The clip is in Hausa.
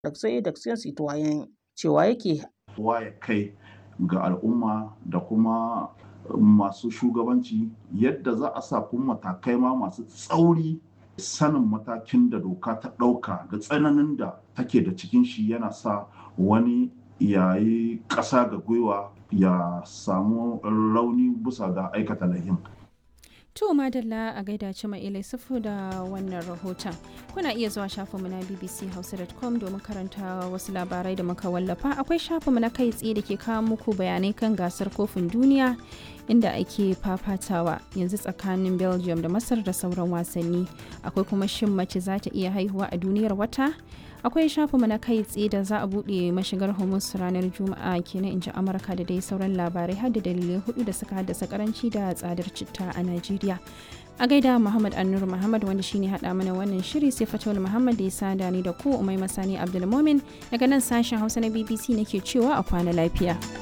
Daksai Daksen Citoyen cewa yake waye kai ga al'umma da kuma masu shugabanci yadda za a sa kuma matakai ma masu tsauri sanin matakin da doka ta ɗauka da tsananin da take da cikin shi yana sa wani yayi ƙasa ga gwiwa ya samu rauni bisa ga aikata lahin. To madalla a gaida ci mai sufu da wannan rahoton. Kuna iya zuwa shafinmu na bbchausa.com domin karanta wasu labarai da muka wallafa. Akwai shafinmu na kai tsaye da ke kawo muku bayanai kan gasar kofin duniya inda ake fafatawa yanzu tsakanin Belgium da Masar da sauran wasanni. Akwai kuma shin mace za ta iya haihuwa a duniyar wata? akwai shafinmu na kai tsaye da za a buɗe mashigar hormuz ranar juma'a kenan in ji amurka da dai sauran labarai har da dalilai hudu da suka haddasa karanci da tsadar citta a najeriya a gaida muhammad annur muhammad wanda shine hada mana wannan shiri sai fatawul muhammad da ya sada ni da ku umai masani abdulmomin daga nan sashen hausa na bbc nake cewa a kwana lafiya